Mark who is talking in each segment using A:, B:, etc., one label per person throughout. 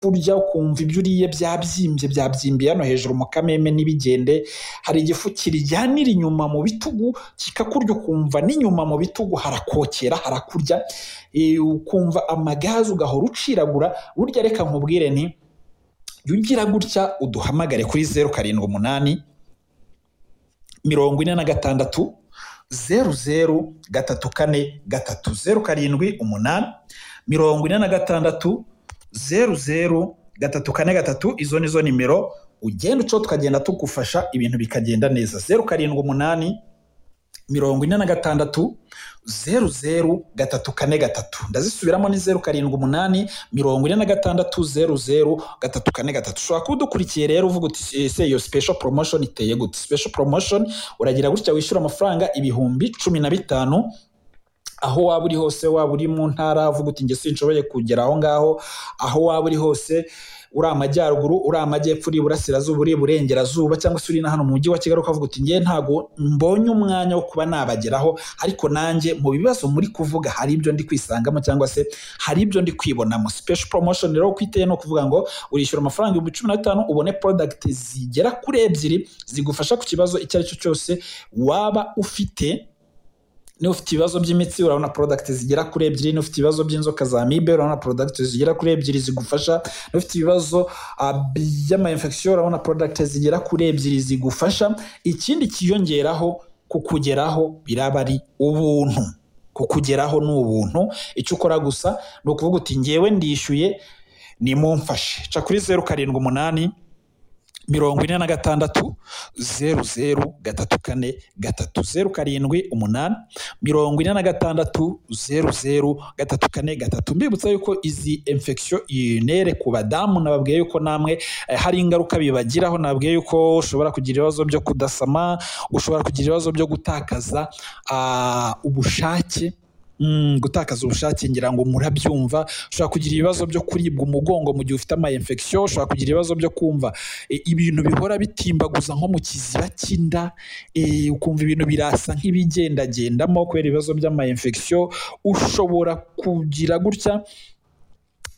A: burya ukumva ibyo uriye byabyimbye byabyimbiye hano hejuru mu kameme n'ibigende hari igifu kirijyanira inyuma mu bitugu kikakurya ukumva n'inyuma mu bitugu harakokera harakurya Eh, ukumva amagazi ugahora uciragura burya reka nkubwire nti jya ugira gutya uduhamagare kuri zeru karindwi umunani mirongo ine na gatandatu zeru zeru gatatu kane gatatu zeru karindwi umunani mirongo ine na gatandatu zeru zeru gatatu kane gatatu izo ni zo nimero ugenda uco tukagenda tugufasha ibintu bikagenda neza zeru karindwi umunani mirongo ine na gatandatu zeru zeru gatatu kane gatatu ndazisubiramo ni zeru karindwi umunani mirongo ine na gatandatu zeru zeru gatatu kane gatatu ushobora kuba udukurikiye rero uvuga uti ese iyo special promotion iteye gute special promotion uragira gutya wishyura amafaranga ibihumbi cumi na bitanu aho waba uri hose waba uri mu ntara uvuga uti njye sinshoboye kugera aho ngaho aho waba uri hose uri amajyaruguru uri amajyepfo uri iburasirazuba uri iburengerazuba cyangwa se uri na hano mu mujyi wa kigali ukavuga uti njye ntabwo mbonye umwanya wo kuba nabageraho ariko nanjye mu bibazo muri kuvuga hari ibyo ndi kwisangamo cyangwa se hari ibyo ndi kwibonamo special promotion rero uko iteye ni ukuvuga ngo urishyura amafaranga ibihumbi cumi na bitanu ubone product zigera kuri ebyiri zigufasha ku kibazo icyo ari cyo cyose waba ufite niba ufite ibibazo by'imitsi urabona product zigera kuri ebyiri niba ufite ibibazo by'inzoka za mibe urabona product zigera kuri ebyiri zigufasha niba ufite ibibazo ah, by'amayinfection urabona product zigera kuri ebyiri zigufasha ikindi kiyongeraho kukugeraho biraba ari ubuntu kukugeraho ni ubuntu icyo ukora gusa ni ukuvuga uti ngewe ndishyuye nimumfashe ca kuri zeru karindwi umunani mirongo ine na gatandatu zeru zeru gatatu kane gatatu zeru karindwi umunani mirongo ine na gatandatu zeru zeru gatatu kane gatatu mbibutsa yuko izi infection unere ku badamu nababwiye yuko namwe eh, hari ingaruka bibagiraho nababwiye yuko ushobora kugira ibibazo byo kudasama ushobora kugira ibibazo byo gutakaza ah, ubushake Mm, gutakaza ubushake ngira ngo murabyumva ushobora kugira ibibazo byo kuribwa umugongo mu gihe ufite ama infection ushobora kugira ibibazo byo kumva e, ibintu bihora bitimbaguza nko mu kiziba cy'inda e, ukumva ibintu birasa nk'ibigendagendamo kubera ibibazo by'ama infection ushobora kugira gutya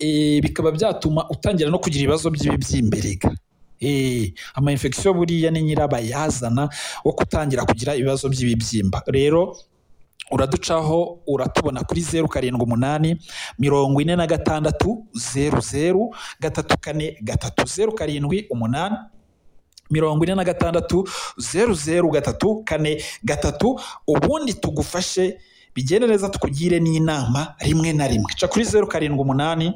A: e, bikaba byatuma utangira no kugira ibibazo by'ibibyimberega Eh, ama infection buriya ni nyirabayazana wo gutangira kugira ibibazo by'ibibyimba rero uraducaho uratubona kuri zeru karindwi umunani mirongo ine na gatandatu zeru zeru gatatu kane gatatu zeru karindwi umunani mirongo ine na gatandatu zeru zeru gatatu kane gatatu ubundi tugufashe bigende neza tukugire n'inama rimwe na rimwe ca kuri zeru karindwi umunani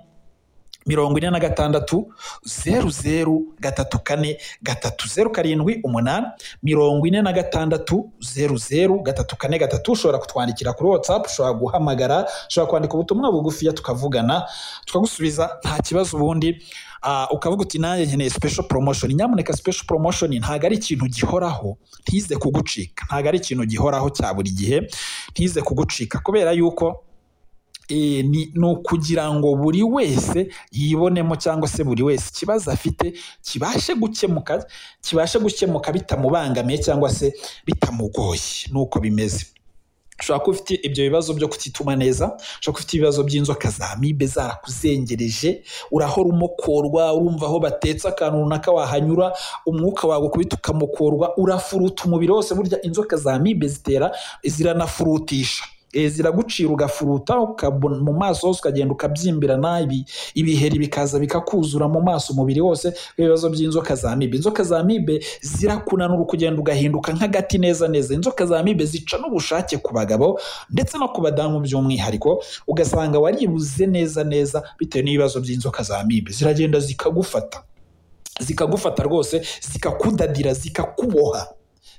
A: mirongo ine na gatandatu zeru zeru gatatu kane gatatu zeru karindwi umunani mirongo ine na gatandatu zeru zeru gatatu kane gatatu ushobora kutwandikira kuri watsapu ushobora guhamagara ushobora kwandika ubutumwa bugufiya tukavugana tukagusubiza nta kibazo ubundi Ah, ukavuga uti nanjye nkeneye special promotion nyamuneka special promotion ntabwo ari ikintu gihoraho ntize kugucika ntabwo ari ikintu gihoraho cya buri gihe ntize kugucika kubera yuko e, ni, ni ukugira ngo buri wese yibonemo cyangwa se buri wese ikibazo afite kibashe gukemuka kibashe gukemuka bitamubangamiye cyangwa se bitamugoye nuko bimeze ushobora kuba ufite ibyo bibazo byo kutituma neza ushobora kuba ufite ibibazo by'inzoka za mibe zarakuzengereje urahora umokorwa urumva aho batetse akantu runaka wahanyura umwuka wawe ukubita ukamukorwa urafuruta umubiri wose burya inzoka za mibe zitera ziranafurutisha Eh, ziragucira ugafuruta ukabona mu maso hose ukagenda ukabyimbirana ibi- ibiheri bikaza bikakuzura mu maso umubiri wose ibibazo by'inzoka za mibe inzoka za mibe zirakunanura ukagenda ugahinduka nk'agati neza neza inzoka za mibe zica n'ubushake ku bagabo ndetse no ku badamu by'umwihariko ugasanga waribuze neza neza bitewe n'ibibazo by'inzoka za mibe ziragenda zikagufata zikagufata rwose zikakudadira zikakuboha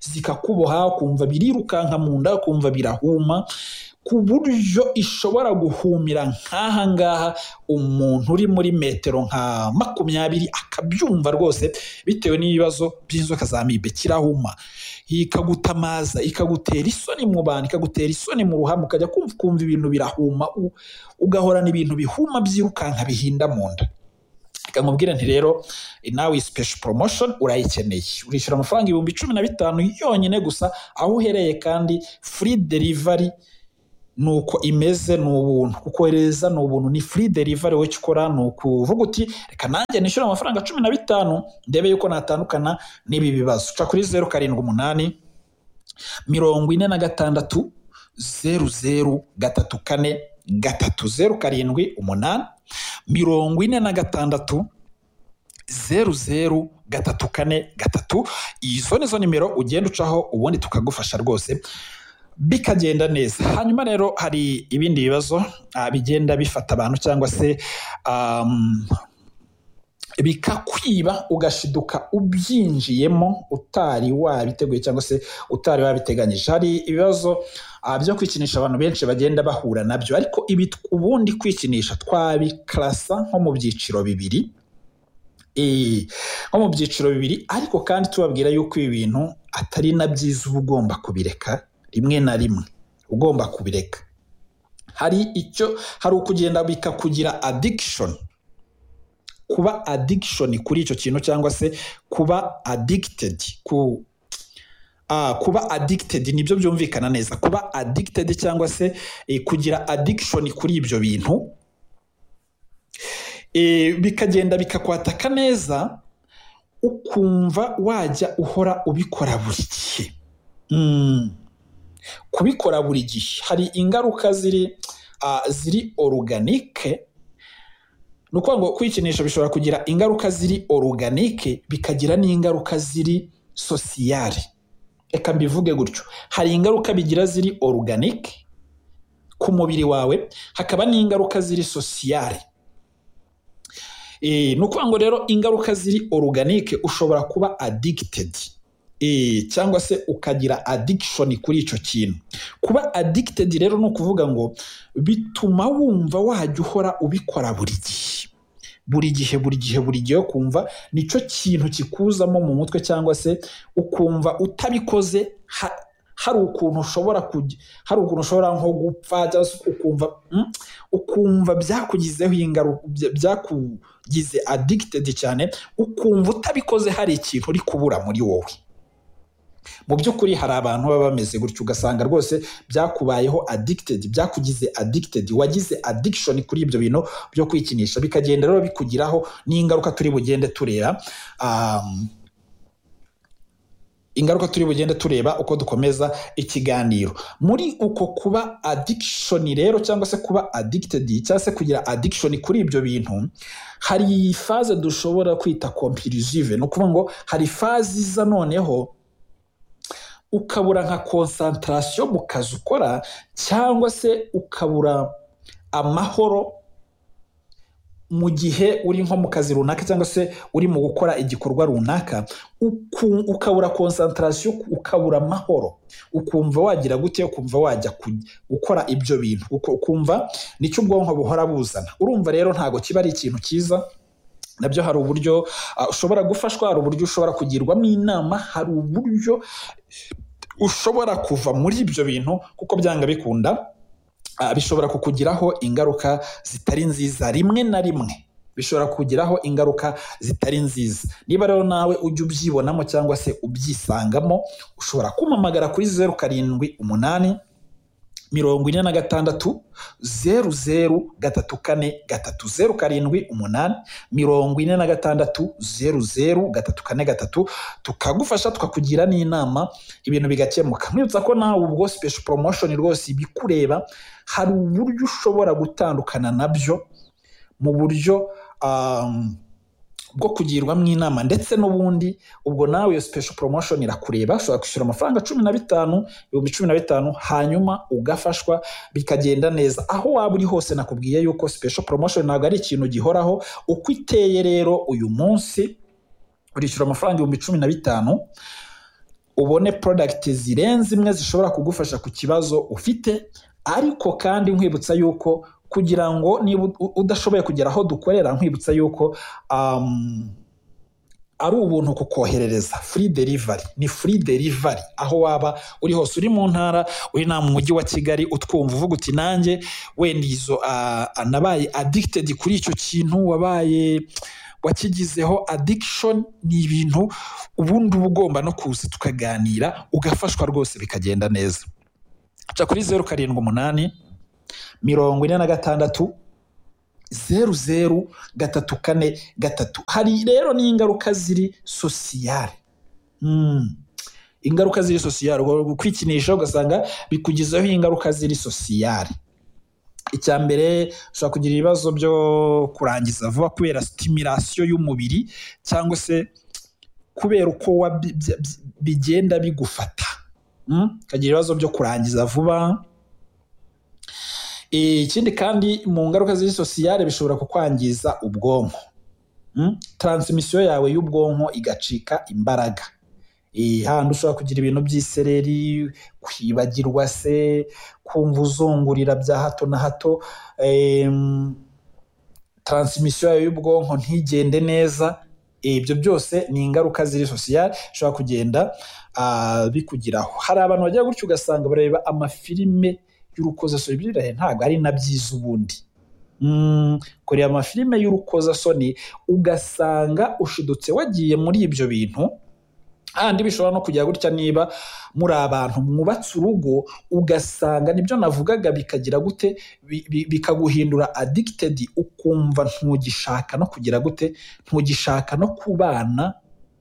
A: zikakuboha ukumva birirukanka mu nda ukumva birahuma ku buryo ishobora guhumira nk'aha ngaha umuntu uri muri metero nka makumyabiri akabyumva rwose bitewe n'ibibazo by'inzoka za mibe kirahuma ikagutamaza ikagutera isoni mu bantu ikagutera isoni mu ruhame ukajya kumva ukumva ibintu birahuma u- ugahorana ibintu bihuma byirukanka bihinda mu nda reka nkubwire nti rero eh, nawe special promotion urayikeneye urishyura amafaranga ibihumbi cumi na bitanu yonyine gusa aho uhereye kandi free delivery ni uko imeze ni ubuntu kukohereza ni ubuntu ni free delivery wowe icyo ukora ni ukuvuga uti reka nanjye nishyure amafaranga cumi na bitanu ndebe yuko natandukana n'ibi bibazo uca kuri zeru karindwi umunani mirongo ine na gatandatu zeru zeru gatatu kane gatatu zeru karindwi umunani mirongo ine na gatandatu zeru zeru gatatu kane gatatu izo ni zo nimero ugenda ucaho ubundi tukagufasha rwose bikagenda neza hanyuma rero hari ibindi bibazo ah, bigenda bifata abantu cyangwa se um, bikakwiba ugashiduka ubyinjiyemo utari wabiteguye cyangwa se utari wabiteganyije hari ibibazo ah, byo kwikinisha abantu benshi bagenda bahura nabyo ariko ibi ubundi kwikinisha twabikarasa nko mu byiciro bibiri Eh, nko mu byiciro bibiri ariko kandi tubabwira yuko ibi bintu atari na byiza uba ugomba kubireka rimwe na rimwe ugomba kubireka hari icyo hari ukugenda bikakugira addiction kuba addiction kuri icyo kintu cyangwa se kuba addicted ku Ah, kuba addicted nibyo byumvikana neza kuba addicted cyangwa se eh, kugira addiction kuri ibyo bintu Eh, bikagenda bikakwataka neza ukumva wajya uhora ubikora buri gihe Mm. kubikora buri gihe hari ingaruka ziri ah, ziri oruganike ni ukuvuga ngo kwikinisha bishobora kugira ingaruka ziri oruganike bikagira n'ingaruka ziri sosiyare reka mbivuge gutyo hari ingaruka bigira ziri oruganike ku mubiri wawe hakaba n'ingaruka ziri sosiyare Eh, ni ukuvuga ngo rero ingaruka ziri oruganike ushobora kuba addicted Eh, cyangwa se ukagira addiction kuri icyo kintu kuba addicted rero ni ukuvuga ngo bituma wumva wajya uhora ubikora buri gihe buri gihe buri gihe buri gihe kumva nicyo kintu kikuzamo mu mutwe cyangwa se ukumva utabikoze ha- hari ukuntu ushobora kujya hari ukuntu ushobora nko gupfa cyangwa se ukumva mm, ukumva byakugizeho ingaruka bya- byakugize addicted cyane ukumva utabikoze hari ikintu uri kubura muri wowe mu by'ukuri hari abantu baba bameze gutyo ugasanga rwose byakubayeho addicted byakugize addicted wagize addiction kuri ibyo bintu byo kwikinisha bikagenda rero bikugiraho n'ingaruka turi bugende tureba um, ingaruka turi bugende tureba uko dukomeza ikiganiro muri uko kuba addiction rero cyangwa se kuba addicted cyangwa se kugira addiction kuri ibyo bintu hari faze dushobora kwita compulsive ni ukuvuga ngo hari faze iza noneho ukabura nka concentration mu kazi ukora cyangwa se ukabura amahoro mu gihe uri nko mu kazi runaka cyangwa se uri mu gukora igikorwa runaka uku- ukabura concentration ukabura amahoro ukumva wagira gute ukumva wajya ku- gukora ibyo bintu uku- ukumva nicyo ubwonko buhora buzana urumva rero ntabwo kiba ari ikintu cyiza nabyo hari uburyo ah, ushobora gufashwa hari uburyo ushobora kugirwamo inama hari uburyo ushobora kuva muri ibyo bintu kuko byanga bikunda ah, bishobora kukugiraho ingaruka zitari nziza rimwe na rimwe bishobora kukugiraho ingaruka zitari nziza niba rero nawe ujya ubyibonamo cyangwa se ubyisangamo ushobora kumpamagara kuri zeru karindwi umunani mirongo ine na gatandatu zeru zeru gatatu kane gatatu zeru karindwi umunani mirongo ine na gatandatu zeru zeru gatatu kane gatatu tukagufasha tukakugira n'inama ibintu bigakemuka mwibutsa ko nawe ubwo special promotion rwose ibikureba hari uburyo ushobora gutandukana nabyo mu buryo um, bwo kugirwamo inama ndetse n'ubundi ubwo nawe iyo special promotion irakureba ushobora kwishyura amafaranga cumi na bitanu ibihumbi cumi na bitanu hanyuma ugafashwa bikagenda neza aho waba uri hose nakubwiye yuko special promotion ntabwo ari ikintu gihoraho uko iteye rero uyu munsi urishyura amafaranga ibihumbi cumi na bitanu ubone product zirenze imwe zishobora kugufasha ku kibazo ufite ariko kandi nkwibutsa yuko kugira ngo niba u- udashoboye kugera aho dukorera nkwibutsa yuko um, ari ubuntu kukoherereza free delivery ni free delivery aho waba uri hose uri mu ntara uri na mu mujyi wa kigali utwumva uvuga uti nanjye wenda izo ah, nabaye addicted kuri icyo kintu wabaye wakigizeho addiction ni ibintu ubundi uba ugomba no kuza tukaganira ugafashwa rwose bikagenda neza ca kuri zeru karindwi umunani mirongo ine na gatandatu zeru zeru gatatu kane gatatu hari rero n'ingaruka ziri sosiyale Mm. ingaruka ziri sosiyale kwikinisha ugasanga bikugizeho ingaruka ziri sosiyale icya mbere ushobora kugira ibibazo byo kurangiza vuba kubera sitimirasiyo y'umubiri cyangwa se kubera uko wabi- bya- bya- bigenda bigufata Mm? ukagira ibibazo byo kurangiza vuba Eh, ikindi kandi mu ngaruka ziri sosiyale bishobora kukwangiza ubwonko Mm? taransimisiyo yawe y'ubwonko igacika imbaraga Eh, handi ushobora kugira ibintu by'isereri kwibagirwa se kumva uzungurira bya hato na hato em, taransimisiyo yawe y'ubwonko ntigende neza Eh, ibyo byose ni ingaruka ziri sosiyale bishobora kugenda ah, bikugiraho hari abantu bagira gutya ugasanga bareba amafilime y'urukozasoni ibyo birahe ntabwo ari na byiza ubundi Mm, kureba amafilime y'urukozasoni ugasanga ushidutse wagiye muri ibyo bintu kandi bishobora no kujya gutya niba muri abantu mwubatse urugo ugasanga nibyo navugaga bikagira gute bi- bi- bikaguhindura addicted ukumva ntugishaka no kugira gute ntugishaka no kubana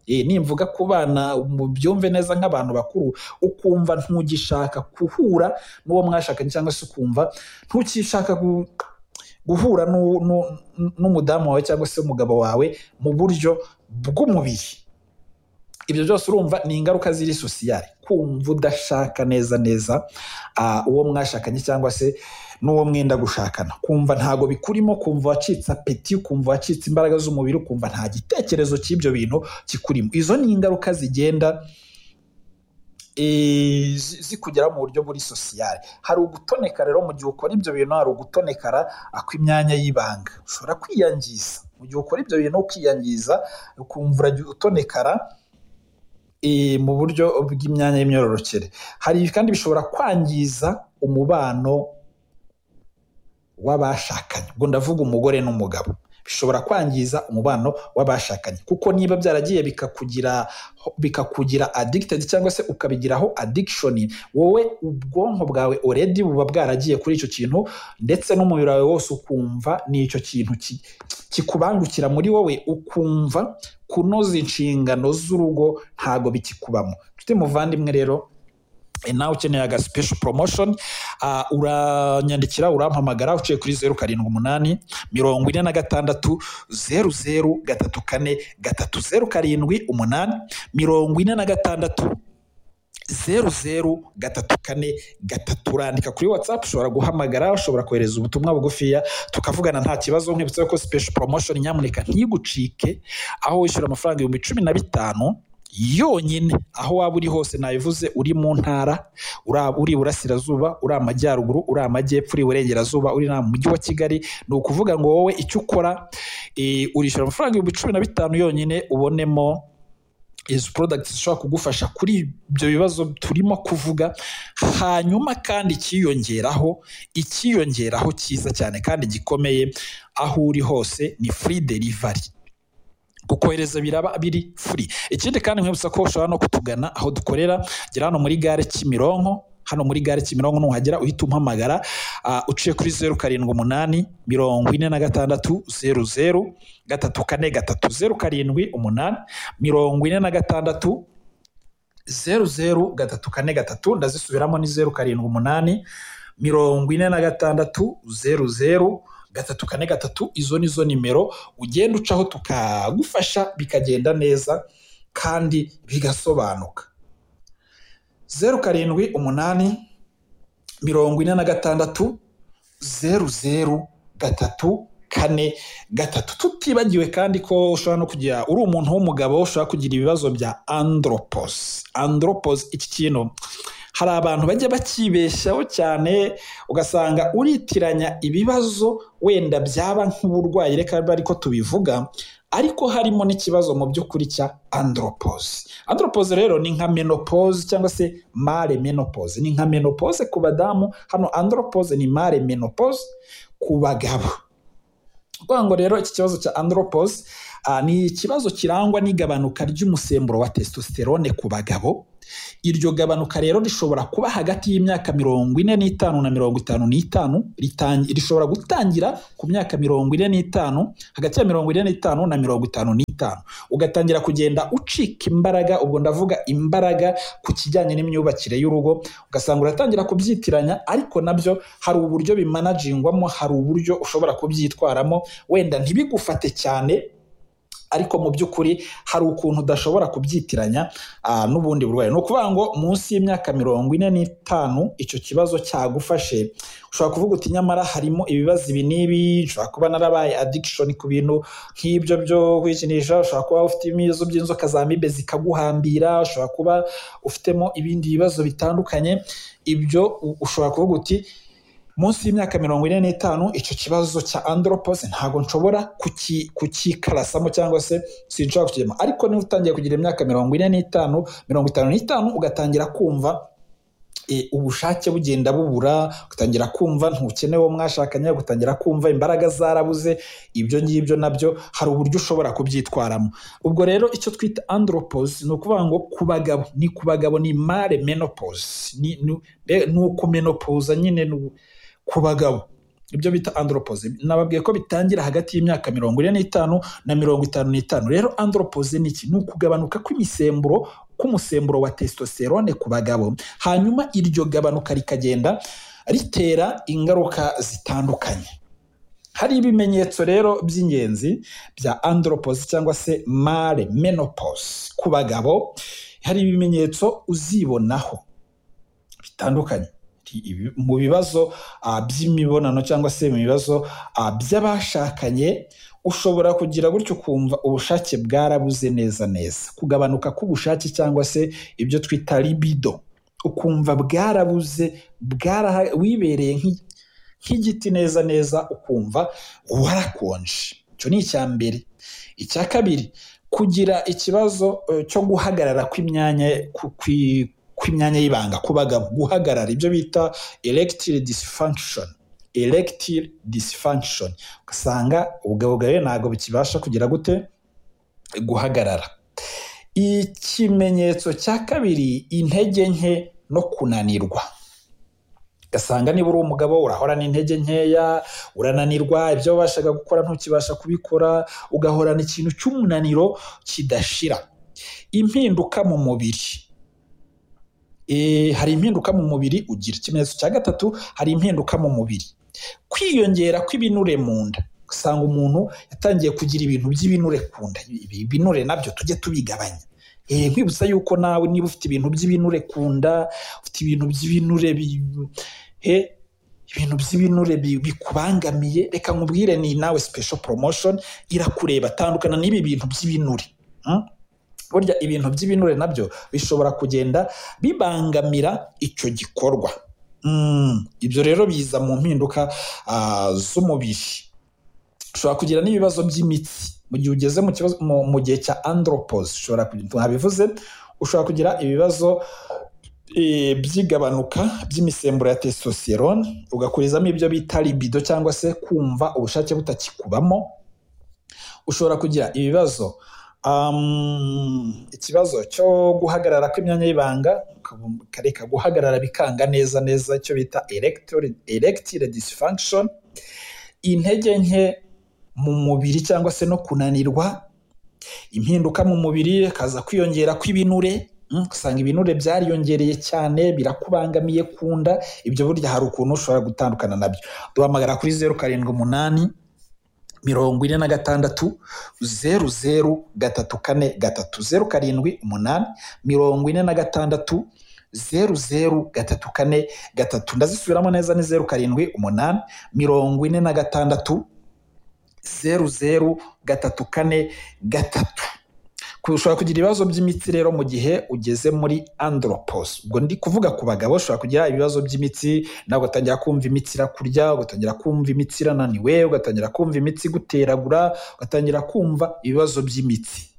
A: Eh, nimvuga kubana byumve neza nk'abantu bakuru ukumva ntugishaka guhura n'uwo mwashakanye cyangwa se ukumva ntukishaka gu- guhura n'u- n'u- n'umudamu wawe cyangwa se umugabo wawe mu buryo bw'umubiri ibyo byose urumva ni ingaruka ziri sosiyale kumva udashaka neza neza ah, uwo mwashakanye cyangwa se n'uwo mwenda gushakana kumva ntago bikurimo kumva wacitse apeti kumva wacitse imbaraga z'umubiri ukumva nta gitekerezo cy'ibyo bintu kikurimo izo ni ingaruka zigenda eh, zi- zikugeraho mu buryo buri sosiyale hari ugutoneka rero mu gihe ukora ibyo bintu hari ugutonekara akw'imyanya y'ibanga ushobora kwiyangiza mu gihe ukora ibyo bintu ukiyangiza ukumva uragiye utonekara eh, mu buryo bw'imyanya y'imyororokere hari kandi bishobora kwangiza umubano w'abashakanye ubwo ndavuga umugore n'umugabo bishobora kwangiza umubano w'abashakanye kuko niba byaragiye bikakugira bikakugira addicted cyangwa se ukabigiraho addiction wowe ubwonko bwawe already buba bwaragiye kuri icyo kintu ndetse n'umubiri wawe wose ukumva ni icyo kintu ki- kikubangukira muri wowe ukumva kunoza inshingano z'urugo ntago bikikubamo nshuti muvandimwe rero eh, nawe ukeneye aga special promotion ah, uranyandikira urampamagara uciye kuri zeru karindwi umunani mirongo ine na gatandatu zeru zeru gatatu kane gatatu zeru karindwi umunani mirongo ine na gatandatu zeru zeru gatatu kane gatatu urandika kuri watsapu ushobora guhamagara ushobora kohereza ubutumwa bugufiya tukavugana nta kibazo nkwibutsa ko special promotion nyamuneka ntigucike aho wishyura amafaranga ibihumbi cumi na bitanu yonyine aho waba uri hose nabivuze uri mu ntara ura- uri iburasirazuba uri amajyaruguru uri amajyepfo uri iburengerazuba uri mu mujyi wa kigali ni ukuvuga ngo wowe icyo ukora eh, urishyura amafaranga ibihumbi cumi na bitanu yonyine ubonemo izo products zishobora kugufasha kuri ibyo bibazo turimo kuvuga hanyuma kandi ikiyongeraho ikiyongeraho cyiza cyane kandi gikomeye aho uri hose ni free delivery kukohereza biraba biri free ikindi kandi nkwibutsa ko ushobora no kutugana aho dukorera gera hano muri gare Kimironko hano muri gare Kimironko nuhagera uhita umpamagara ah, uciye kuri zeru karindwi umunani mirongo ine na gatandatu zeru zeru gatatu kane gatatu zeru karindwi umunani mirongo ine na gatandatu zeru zeru gatatu kane gatatu ndazisubiramo ni zeru karindwi umunani mirongo ine na gatandatu zeru zeru gatatu kane gatatu izo ni zo nimero ugenda ucaho tukagufasha bikagenda neza kandi bigasobanuka zeru karindwi umunani mirongo ine na gatandatu zeru zeru gatatu kane gatatu tutibagiwe kandi ko ushobora no kugira uri umuntu w'umugabo ushobora kugira ibibazo bya andropos andropos iki kintu hari abantu bajya bakibeshyaho cyane ugasanga uritiranya ibibazo wenda byaba nk'uburwayi reka bibe ariko tubivuga ariko harimo n'ikibazo mu by'ukuri cya andropos andropos rero ni nka menopause cyangwa se mare menopause ni nka menopause ku badamu hano andropos ni mare menopause ku bagabo kuvuga ngo rero iki kibazo cya andropos Ah, ni ikibazo kirangwa n'igabanuka ry'umusemburo wa testosterone ku bagabo iryo gabanuka rero rishobora kuba hagati y'imyaka mirongo ine n'itanu na mirongo itanu n'itanu ritangi- rishobora gutangira ku myaka mirongo ine n'itanu hagati ya mirongo ine n'itanu na mirongo itanu n'itanu ugatangira kugenda ucika imbaraga ubwo ndavuga imbaraga ku kijyanye n'imyubakire y'urugo ugasanga uratangira kubyitiranya ariko nabyo hari uburyo bimanajingwamo hari uburyo ushobora kubyitwaramo wenda ntibigufate cyane ariko mu by'ukuri hari ukuntu udashobora kubyitiranya ah, n'ubundi burwayi ni ukuvuga ngo munsi y'imyaka mirongo ine n'itanu icyo kibazo cyagufashe ushobora kuvuga uti nyamara harimo ibibazo ibi n'ibi ushobora kuba narabaye addiction ku bintu nk'ibyo byo kwikinisha ushobora kuba ufite ibibazo by'inzoka za mibe zikaguhambira ushobora kuba ufitemo ibindi bibazo bitandukanye ibyo u- ushobora kuvuga uti munsi y'imyaka mirongo ine n'itanu icyo kibazo cya andropos ntabwo nshobora kuki- kukikarasamo cyangwa se sinshobora kukigemo ariko niba utangiye kugira imyaka mirongo ine n'itanu mirongo itanu n'itanu ugatangira kumva e, ubushake bugenda bubura ugatangira kumva ntukeneye uwo mwashakanye ugatangira kumva imbaraga zarabuze ibyo ngibyo nabyo hari uburyo ushobora kubyitwaramo ubwo rero icyo twita andropos ni ukuvuga ngo ku bagabo ni ku bagabo ni mare menopause ni, ni, be- ni uko menopause nyine ni, ku bagabo ibyo bita andropoze nababwiye ko bitangira hagati y'imyaka mirongo ine n'itanu na mirongo itanu n'itanu rero andropoze ni iki ni ukugabanuka kw'imisemburo k'umusemburo wa testosterone ku bagabo hanyuma iryo gabanuka rikagenda ritera ingaruka zitandukanye hari ibimenyetso rero by'ingenzi bya andropos cyangwa se mare menopause ku bagabo hari ibimenyetso uzibonaho bitandukanye Ibi- mu bibazo ah, by'imibonano cyangwa se mu bibazo ah, by'abashakanye ushobora kugira gutyo ukumva ubushake bwarabuze neza neza kugabanuka k'ubushake cyangwa se ibyo twita libido ukumva bwarabuze bwaraha wibereye nk'i- nk'igiti neza neza ukumva warakonje icyo ni icya mbere icya kabiri kugira ikibazo eh, cyo guhagarara kw'imyanya ku- kwi- kw'imyanya y'ibanga ku bagabo guhagarara ibyo bita erectile dysfunction erectile dysfunction ugasanga ubugabugabo ntabwo bukibasha kugira gute guhagarara ikimenyetso cya kabiri intege nke no kunanirwa ugasanga niba uri umugabo urahora n'intege nkeya urananirwa ibyo wabashaga gukora ntukibasha kubikora ugahorana ikintu cy'umunaniro kidashira impinduka mu mubiri e, hari impinduka mu mubiri ugira ikimenyetso cya gatatu hari impinduka mu mubiri kwiyongera kw'ibinure mu nda usanga umuntu yatangiye kugira ibintu by'ibinure ku nda Ibi- ibinure nabyo tujye tubigabanya Eh, nkwibutsa yuko nawe niba ufite ibintu by'ibinure ku nda ufite ibintu by'ibinure bi- he, ibintu by'ibinure bi- bikubangamiye reka nkubwire ni nawe special promotion irakureba tandukana n'ibi bintu by'ibinure Mm? burya ibintu by'ibinure nabyo bishobora kugenda bibangamira icyo gikorwa Mm, ibyo rero biza mu mpinduka ah, z'umubiri ushobora kugira n'ibibazo by'imitsi mu gihe ugeze mu kibazo mu, mu gihe cya andropos ushobora kugira ntabivuze ushobora kugira ibibazo eh, by'igabanuka by'imisemburo ya testosterone ugakurizamo ibyo bita libido cyangwa se kumva ubushake butakikubamo ushobora kugira ibibazo um, ikibazo cyo guhagarara kw'imyanya y'ibanga kareka guhagarara bikanga neza neza icyo bita erectile- erectile dysfunction intege nke mu mubiri cyangwa se no kunanirwa impinduka mu mubiri hakaza kwiyongera kw'ibinure mm, ugasanga ibinure byariyongereye cyane birakubangamiye ku nda ibyo burya hari ukuntu ushobora gutandukana nabyo duhamagara kuri zeru karindwi umunani mirongo ine na gatandatu zeru zeru gatatu kane gatatu zeru karindwi umunani mirongo ine na gatandatu zeru zeru gatatu kane gatatu ndazisubiramo neza ni zeru karindwi umunani mirongo ine na gatandatu zeru zeru gatatu kane gatatu ushobora kugira ibibazo by'imitsi rero mu gihe ugeze muri andropos ubwo ndi kuvuga ku bagabo ushobora kugira ibibazo by'imitsi nawe ugatangira kumva imitsi irakurya ugatangira kumva imitsi irananiwe ugatangira kumva imitsi iguteragura ugatangira kumva ibibazo by'imitsi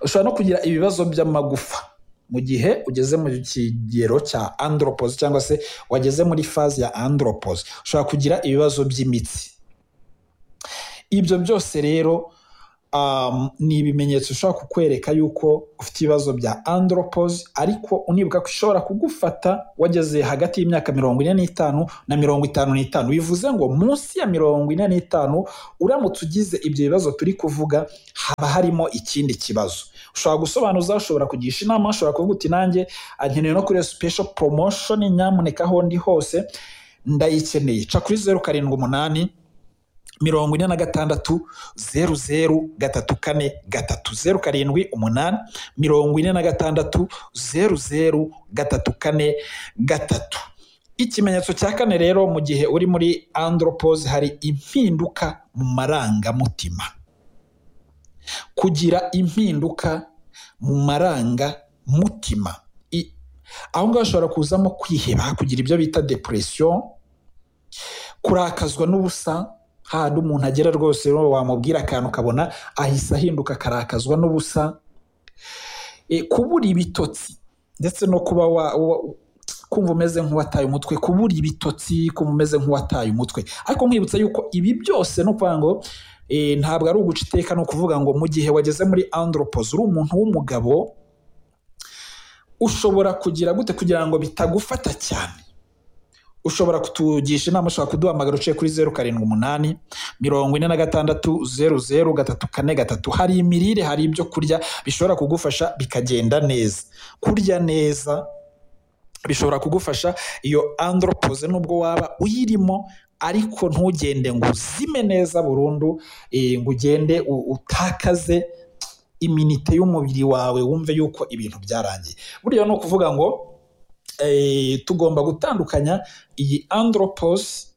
A: ushobora no kugira ibibazo by'amagufa mu gihe ugeze mu kigero cya andropos cyangwa se wageze muri fazi ya andropos ushobora kugira ibibazo by'imitsi ibyo byose rero ni ibimenyetso ushobora kukwereka yuko ufite ibibazo bya andropozi ariko unibuka ko ishobora kugufata wageze hagati y'imyaka mirongo ine n'itanu na mirongo itanu n'itanu bivuze ngo munsi ya mirongo ine n'itanu uramutse ugize ibyo bibazo turi kuvuga haba harimo ikindi kibazo ushobora gusobanuza ushobora kugisha inama ushobora kuvuga uti nanjye nkeneye no kuri sipesho poromoshoni nyamuneka aho ndi hose ndayikeneye ca kuri zeru karindwi umunani mirongo ine na gatandatu zeru zeru gatatu kane gatatu zeru karindwi umunani mirongo ine na gatandatu zeru zeru gatatu kane gatatu ikimenyetso cya kane rero mu gihe uri muri andropose hari impinduka mu marangamutima kugira impinduka mu marangamutima aho ngaho hashobora kuzamo kwiheba kugira ibyo bita depresiyo kurakazwa n'ubusa hahandi umuntu agera rwose wamubwira akantu ukabona ahise ahinduka akarakazwa n'ubusa kubura ibitotsi ndetse no kuba kumva umeze nk'uwataye umutwe kubura ibitotsi kumva umeze nk'uwataye umutwe ariko nkwibutsa yuko ibi byose ni ukuvuga ngo ntabwo ari uguca iteka ni ukuvuga ngo mu gihe wageze muri andropoze uri umuntu w'umugabo ushobora kugira gute kugira ngo bitagufata cyane ushobora kutugisha inama ushobora kuduhamagara uciye kuri zeru karindwi umunani mirongo ine na gatandatu zeru zeru gatatu kane gatatu hari imirire hari ibyo kurya bishobora kugufasha bikagenda neza kurya neza bishobora kugufasha iyo andropoze nubwo waba uyirimo ariko ntugende ngo uzime neza burundu ngo ugende utakaze iminite y'umubiri wawe wumve yuko ibintu byarangiye buriya ni ukuvuga ngo tugomba gutandukanya iyi andropose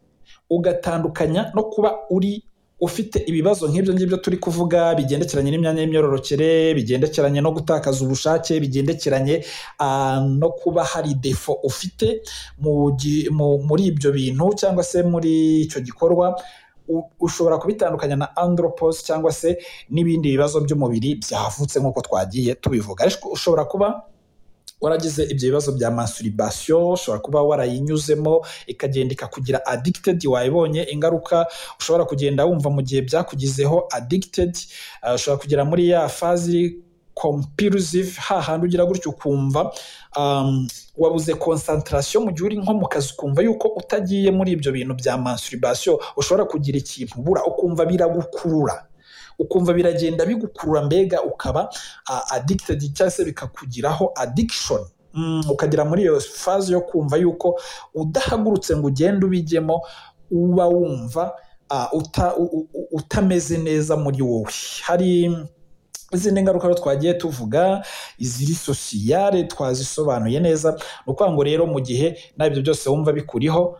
A: ugatandukanya no kuba uri ufite ibibazo nk'ibyo ngibyo turi kuvuga bigendekeranye n'imyanya y'imyororokere bigendekeranye no gutakaza ubushake bigendekeranye no kuba hari defo ufite muri ibyo bintu cyangwa se muri icyo gikorwa ushobora kubitandukanya na andropose cyangwa se n'ibindi bibazo by'umubiri byavutse nk'uko twagiye tubivuga ariko ushobora kuba waragize ibyo bibazo bya masturbation ushobora kuba warayinyuzemo ikagenda ikakugira addicted wayibonye ingaruka ushobora kugenda wumva mu gihe byakugizeho addicted uh, ushobora kugera muri ya fazi compulsive hahandi ugira gutyo ukumva um, wabuze concentration mu gihe uri nko mu kazi ukumva yuko utagiye muri ibyo bintu bya masturbation ushobora kugira ikintu ubura ukumva biragukurura ukumva biragenda bigukurura mbega ukaba addicted cyangwa se bikakugiraho addiction ukagira muri iyo faze yo kumva yuko udahagurutse ngo ugende ubijyemo uba wumva utameze neza muri wowe hari izindi ngaruka twagiye tuvuga iziri sosiyare twazisobanuye neza ni ukuvuga ngo rero mu gihe nabyo byose wumva bikuriho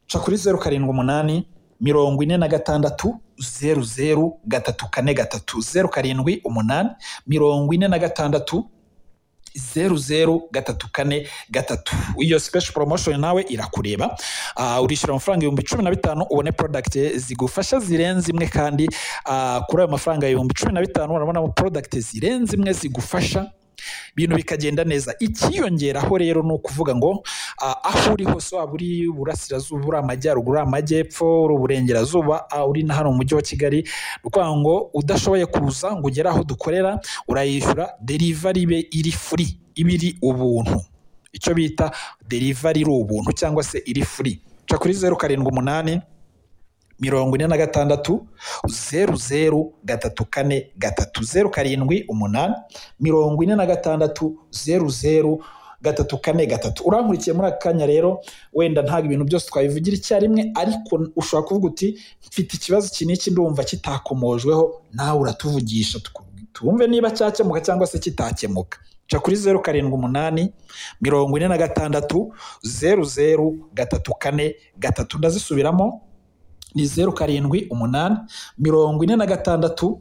A: ca kuri zeru karindwi umunani mirongo ine na gatandatu zeru zeru gatatu kane gatatu zeru karindwi umunani mirongo ine na gatandatu zeru zeru gatatu kane gatatu iyo special promotion nawe irakureba uh, urishyura amafaranga ibihumbi cumi na bitanu ubone product zigufasha zirenze imwe kandi uh, kuri ayo mafaranga ibihumbi cumi na bitanu urabonamo product zirenze imwe zigufasha ibintu bikagenda neza ikiyongeraho rero ni ukuvuga ngo aho uri hose waba uri iburasirazuba uri amajyaruguru uri amajyepfo uri uburengerazuba uri na hano mu mujyi wa kigali ni ukuvuga ngo udashoboye kuza ngo ugere aho dukorera urayishyura derivari be iri furi iba iri ubuntu icyo bita derivari iri ubuntu cyangwa se iri furi ca kuri zeru karindwi umunani mirongo ine na gatandatu zeru zeru gatatu kane gatatu zeru karindwi umunani mirongo ine na gatandatu zeru zeru gatatu kane gatatu urankurikiye muri aka kanya rero wenda ntabwo ibintu byose twabivugira icyarimwe ariko ushobora kuvuga uti mfite ikibazo iki n'iki ndumva kitakomojweho nawe uratuvugisha twumve niba cyakemuka cyangwa se kitakemuka ca kuri zeru karindwi umunani mirongo ine na gatandatu zeru zeru gatatu kane gatatu ndazisubiramo ni zeru karindwi umunani mirongo ine na gatandatu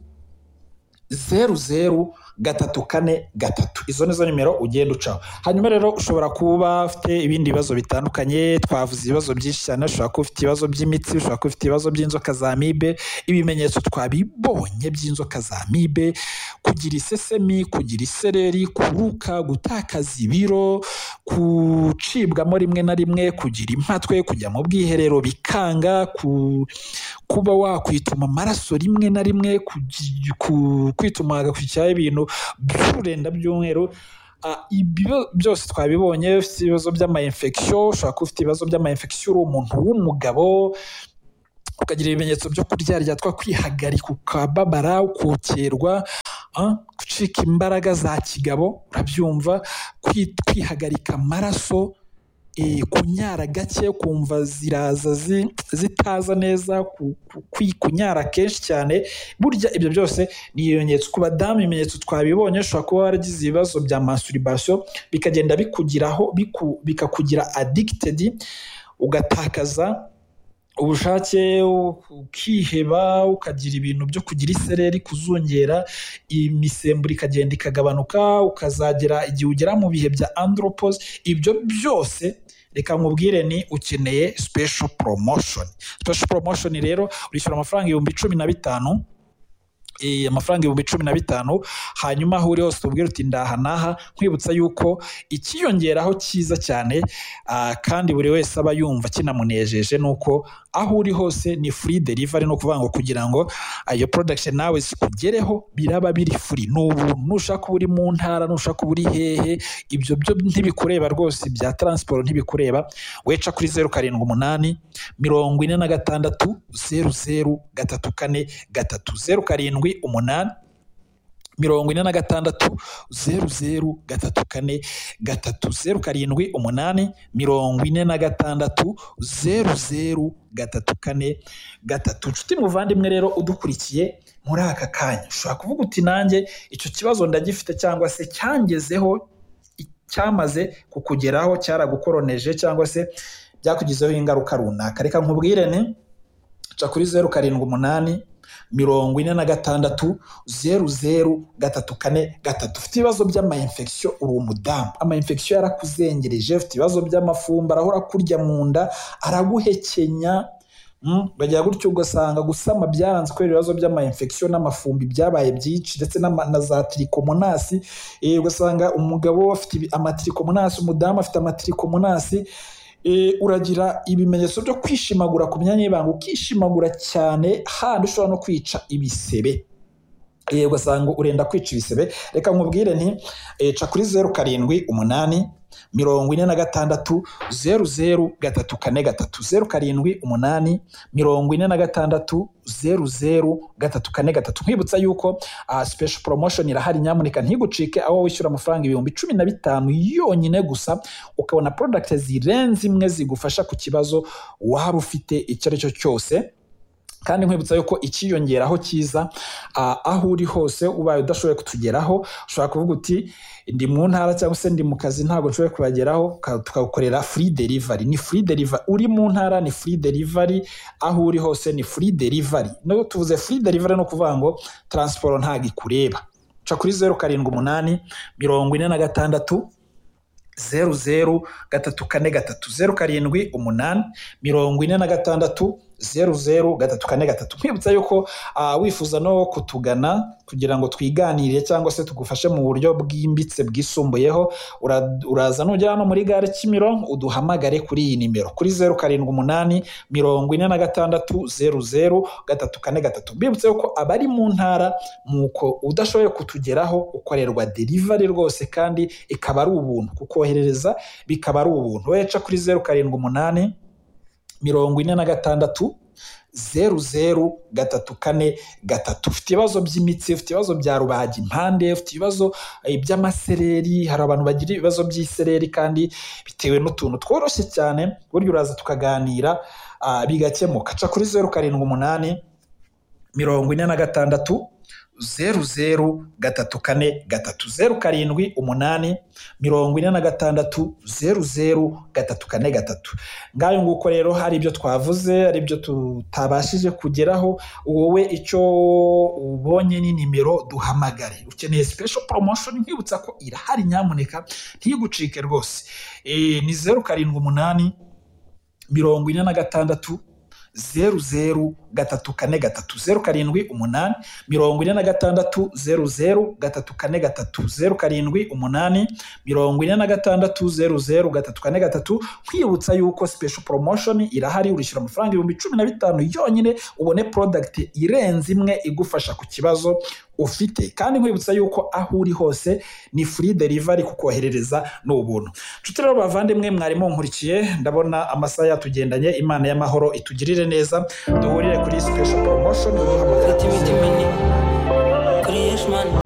A: zeru zeru gatatu kane gatatu izo nizo nimero ugenda ucaho hanyuma rero ushobora kuba ufite ibindi bibazo bitandukanye twavuze ibibazo byinshi cyane ushobora kuba ufite ibibazo by'imitsi ushobora kuba ufite ibibazo by'inzoka za mibe ibimenyetso twabibonye by'inzoka za mibe kugira isesemi kugira isereri kuruka gutakaza ibiro gucibwamo rimwe na rimwe kugira impatwe kujya mu bwiherero bikanga ku- kuba wakwituma amaraso rimwe na rimwe kugi- ku- kwituma hagakurikiraho ibintu by'ururenda by'umweru Ah, ibyo byose twabibonye ufite ibibazo by'amayinfekisiyo ushobora kuba ufite ibibazo by'amayinfekisiyo uri umuntu w'umugabo ukagira ibimenyetso byo kuryaryatwa kwihagarika ukababara ukokerwa ah, gucika imbaraga za kigabo urabyumva kwi- kwihagarika amaraso eh, kunyara gake ukumva ziraza zi- zitaza neza ku- ku- kwi- kunyara kenshi cyane burya ibyo byose ni ibimenyetso ku badamu ibimenyetso twabibonye ushobora kuba waragize ibibazo bya masturbation bikagenda bikugiraho biku- bikakugira addicted ugatakaza ubushake ukiheba ukagira ibintu byo kugira isereri kuzungera imisemburo ikagenda ikagabanuka ukazagera igihe ugera mu bihe bya andropos ibyo byose reka nkubwire ni ukeneye special promotion special promotion rero urishyura amafaranga ibihumbi cumi na bitanu eh, amafaranga ibihumbi cumi na bitanu hanyuma aho uri hose tubwire uti ndaha n'aha nkwibutsa yuko ikiyongeraho cyiza cyane ah, kandi buri wese aba yumva kinamunejeje ni uko aho uri hose ni free delivery ni ukuvuga ngo kugira ngo ah, iyo production nawe zikugereho biraba biri free ni ubuntu nushaka kuba uri mu ntara nushaka kuba uri hehe ibyo byo ntibikureba rwose bya transport ntibikureba weca kuri zeru karindwi umunani mirongo ine na gatandatu zeru zeru gatatu kane gatatu zeru karindwi umunani mirongo ine na gatandatu zeru zeru gatatu kane gatatu zeru karindwi umunani mirongo ine na gatandatu zeru zeru gatatu kane gatatu nshuti muvandimwe rero udukurikiye muri aka kanya ushobora kuvuga uti nanjye icyo kibazo ndagifite cyangwa se cyangezeho i- cyamaze kukugeraho cyaragukoroneje cyangwa se byakugizeho ingaruka runaka reka nkubwire ni ca kuri zeru karindwi umunani mirongo ine na gatandatu zeru zeru gatatu kane gatatu ufite ibibazo by'amayinfekisiyo uri umudamu amayinfekisiyo yarakuzengereje ufite ibibazo by'amafumba arahora kurya mu nda araguhekenya Mm, bagira gutyo ugasanga gusama byaranze kubera ibibazo by'amayinfekisiyo n'amafumbi byabaye byinshi ndetse n'ama- na za tirikomonasi Eh, ugasanga umugabo afite ibi- amatirikomonasi umudamu afite amatirikomonasi Eh, uragira ibimenyetso byo kwishimagura ku myanya y'ibanga ukishimagura cyane handi ushobora no kwica ibisebe Eh, ugasanga urenda kwica ibisebe reka nkubwire nti eh, ca kuri zeru karindwi umunani mirongo ine na gatandatu zeru zeru gatatu kane gatatu zeru karindwi umunani mirongo ine na gatandatu zeru zeru gatatu kane gatatu nkwibutsa yuko uh, special promotion irahari nyamuneka ntigucike aho wishyura amafaranga ibihumbi cumi na bitanu yonyine gusa ukabona product zirenze imwe zigufasha ku kibazo waba ufite icyo ari cyo cyose kandi nkwibutsa yuko ikiyongeraho cyiza ah, aho uri hose ubaye udashoboye kutugeraho ushobora kuvuga uti ndi mu ntara cyangwa se ndi mu kazi ntabwo nshoboye kubageraho ka- tukagukorera free delivery ni free delivery uri mu ntara ni free delivery aho uri hose ni free delivery no tuvuze free delivery no kuvuga ngo transport ntabwo ikureba ca kuri zeru karindwi umunani mirongo ine na gatandatu zeru zeru gatatu kane gatatu zeru karindwi umunani mirongo ine na gatandatu zeru zeru gatatu kane gatatu nkwibutsa yuko ah, wifuza no kutugana kugira ngo twiganirire cyangwa se tugufashe mu buryo bwimbitse bwisumbuyeho ura- uraza nugera hano muri gare kimironko uduhamagare kuri iyi nimero kuri zeru karindwi umunani mirongo ine na gatandatu zeru zeru gatatu kane gatatu mbibutsa yuko abari mu ntara nuko udashoboye kutugeraho ukorerwa delivery rwose kandi ikaba ari ubuntu kukoherereza bikaba ari ubuntu weca kuri zeru karindwi umunani mirongo ine na gatandatu zeru zeru gatatu kane gatatu ufite ibibazo by'imitsi ufite ibibazo bya rubaga impande ufite ibibazo eh, by'amasereri hari abantu bagira ibibazo by'isereri kandi bitewe n'utuntu tworoshye cyane burya uraza tukaganira ah, bigakemuka ca kuri zeru karindwi umunani mirongo ine na gatandatu zeru zeru gatatu kane gatatu zeru karindwi umunani mirongo ine na gatandatu zeru zeru gatatu kane gatatu ngayo nguko rero hari ibyo twavuze hari ibyo tutabashije kugeraho wowe icyo ubonye ni nimero duhamagare ukeneye special promotion nkwibutsa ko irahari nyamuneka ntigucike rwose e, ni zeru karindwi umunani mirongo ine na gatandatu zeru zeru gatatu kane gatatu zeru karindwi umunani mirongo ine na gatandatu zeru zeru gatatu kane gatatu zeru karindwi umunani mirongo ine na gatandatu zeru zeru gatatu kane gatatu kwibutsa yuko special promotion irahari urishyura amafaranga ibihumbi cumi na bitanu yonyine ubone product irenze imwe igufasha ku kibazo ufite kandi nkwibutsa yuko aho uri hose ni free delivery kukoherereza ni ubuntu nshuti rero bavandimwe mwari munkurikiye ndabona amasaha yatugendanye imana y'amahoro itugirire neza duhurire kuri special promotion duhamagara
B: Kuri Yeshimani